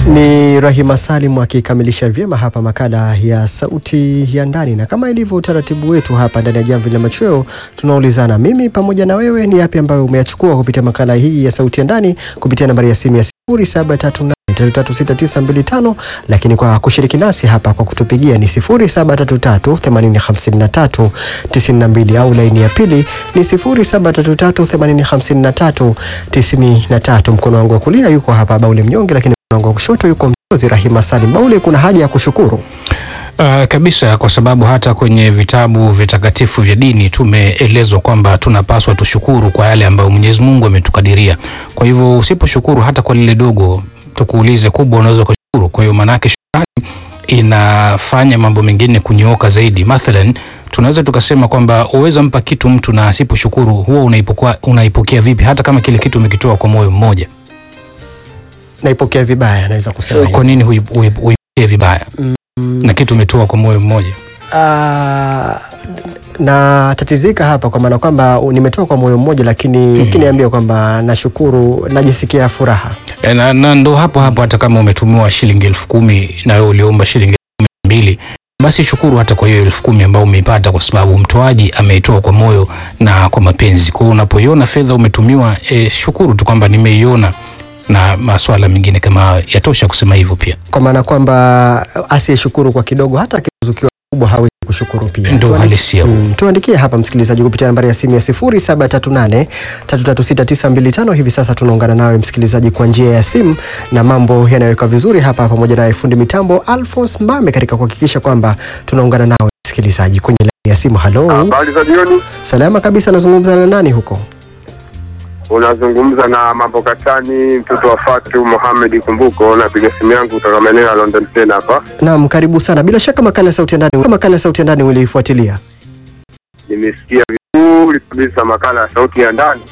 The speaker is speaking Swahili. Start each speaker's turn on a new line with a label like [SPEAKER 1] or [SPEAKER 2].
[SPEAKER 1] Ni Rahima Salim akikamilisha vyema hapa makala ya Sauti ya Ndani, na kama ilivyo utaratibu wetu hapa ndani ya Jamvi la Machweo, tunaulizana mimi pamoja na wewe, ni yapi ambayo umeyachukua kupitia makala hii ya Sauti ya Ndani kupitia nambari ya simu ya 0738336925 lakini kwa kushiriki nasi hapa kwa kutupigia ni 0733805392 au laini ya pili ni 0733805393. Mkono wangu wa kulia yuko hapa Baule Mnyonge, lakini mkono wangu wa kushoto yuko mtozi Rahima Salim. Baule, kuna haja ya kushukuru
[SPEAKER 2] Uh, kabisa kwa sababu hata kwenye vitabu vitakatifu vya dini tumeelezwa kwamba tunapaswa tushukuru kwa yale ambayo Mwenyezi Mungu ametukadiria. Kwa hivyo usiposhukuru hata kwa lile dogo, tukuulize kubwa, unaweza kushukuru. Kwa hiyo maanake shukrani inafanya mambo mengine kunyooka zaidi. Mathalan, tunaweza tukasema kwamba uweza mpa kitu mtu na asiposhukuru, huwa unaipokea, unaipokea vipi, hata kama kile kitu umekitoa kwa moyo mmoja?
[SPEAKER 1] naipokea vibaya, naweza kusema hivyo.
[SPEAKER 2] Kwa nini hui- hui- huipokee vibaya na kitu umetoa kwa moyo mmoja?
[SPEAKER 1] Ah, na tatizika hapa kwa maana kwamba u- nimetoa kwa moyo mmoja, lakini ukiniambia kwamba nashukuru, najisikia furaha.
[SPEAKER 2] E, na, na ndo hapo hapo hata kama umetumiwa shilingi elfu kumi na wewe uliomba shilingi elfu kumi na mbili basi shukuru hata kwa hiyo elfu kumi ambayo umeipata kwa sababu mtoaji ameitoa kwa moyo na kwa mapenzi. Kwa hiyo unapoiona fedha umetumiwa, e, shukuru tu kwamba nimeiona, na maswala mengine kama hayo yatosha kusema hivyo pia.
[SPEAKER 1] Kwa maana kwamba asiyeshukuru kwa kidogo, hata akizukiwa kubwa hawezi kushukuru pia.
[SPEAKER 2] Ndo
[SPEAKER 1] Tuandi-
[SPEAKER 2] halisia huo.
[SPEAKER 1] Mm, tuandikie hapa msikilizaji kupitia nambari ya simu ya 0738336925. Hivi sasa tunaungana nawe msikilizaji kwa njia ya simu na mambo yanayoweka vizuri hapa, pamoja naye fundi mitambo Alphonse Mbame katika kuhakikisha kwamba tunaungana nawe msikilizaji kwenye laini ya simu. Halo,
[SPEAKER 3] Habari za jioni,
[SPEAKER 1] salama kabisa. Nazungumza na nani huko?
[SPEAKER 3] unazungumza na mambo Katani, mtoto wa Fatu Mohamed Kumbuko. Napiga simu yangu kutoka maeneo ya London tena hapa.
[SPEAKER 1] Naam, karibu sana. Bila shaka makala ya sauti ya ndani, makala ya sauti ya ndani uliifuatilia?
[SPEAKER 3] Nimesikia vizuri kabisa makala ya sauti ya ndani